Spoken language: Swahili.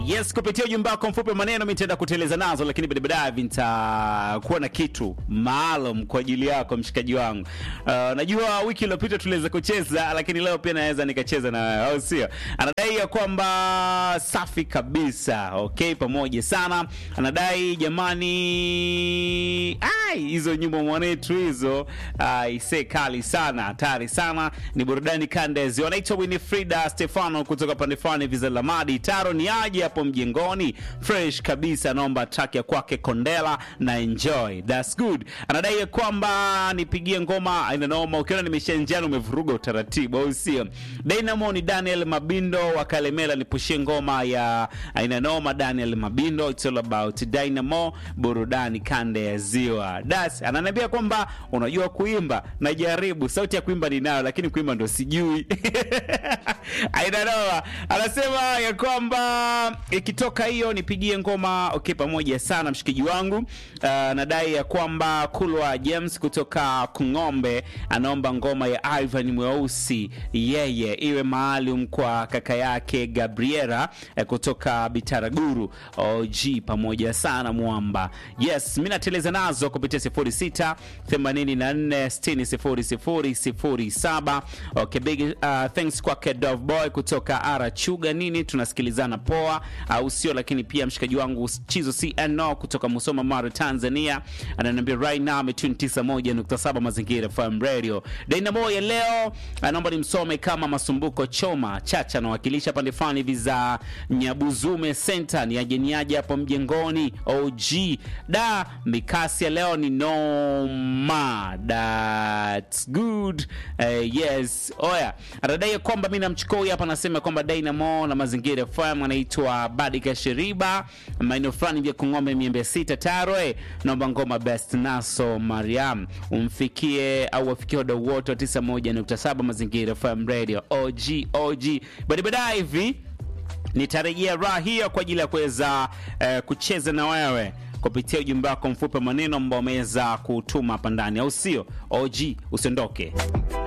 Yes, kupitia ujumbe wako mfupi maneno mimi nitaenda kuteleza nazo, lakini baadaye nitakuwa na kitu maalum kwa ajili yako mshikaji wangu. Uh, najua wiki iliyopita tuliweza kucheza, lakini leo pia naweza nikacheza na wewe, au sio? Anadai ya kwamba safi kabisa, okay, pamoja sana. Anadai jamani, ai, hizo nyimbo mwanetu hizo, ai, se kali sana, hatari sana, ni burudani kandezi. Wanaitwa Winifrida Stefano kutoka pande fulani Viza Lamadi. Taro ni aje hapo mjengoni, fresh kabisa. Naomba track ya kwake Kondela na enjoy, that's good. Anadai ya kwamba nipigie ngoma aina noma. Ukiona nimesha njano umevuruga utaratibu, au sio? Dynamo ni Daniel Mabindo wa Kalemela, nipushie ngoma ya aina noma. Daniel Mabindo, it's all about Dynamo, burudani kande ya ziwa. Das ananiambia kwamba unajua kuimba, najaribu. Sauti ya kuimba ninayo, lakini kuimba ndo sijui. aina noma. Anasema ya kwamba ikitoka hiyo nipigie ngoma okay, pamoja sana mshikaji wangu. Uh, nadai ya kwamba Kulwa James kutoka Kung'ombe anaomba ngoma ya Ivan Mweusi yeye iwe maalum kwa kaka yake Gabriela eh, kutoka Bitaraguru OG, pamoja sana mwamba. Yes, mimi nateleza nazo kupitia 06 84 60 00 07. Okay, big uh, thanks kwake Dove Boy kutoka Arachuga nini, tunasikilizana poa au sio? Lakini pia mshikaji wangu Chizo CNO kutoka Musoma Mara Tanzania ananiambia right now ametune 91.7 Mazingira FM Radio. Dynamo ya leo anaomba nimsome kama Masumbuko Choma Chacha anawakilisha pande fulani hivi za Nyabuzume Center, ni ajeniaje hapo mjengoni OG da mikasi ya leo ni noma, that's good. Uh, yes oya, anadai kwamba mimi namchukua huyu hapa, anasema kwamba Dynamo na Mazingira FM anaitwa Badika Sheriba maeneo fulani vya Kung'ombe miembe sita Tarwe, naomba ngoma best naso Mariam umfikie au wafikie wadau wote wa 91.7 Mazingira FM Radio OG OG. Baada baadaye hivi nitarejea raha hiyo kwa ajili ya kuweza eh, kucheza na wewe kupitia ujumbe wako mfupi maneno ambao umeweza kutuma hapa ndani, au sio? OG, usiondoke.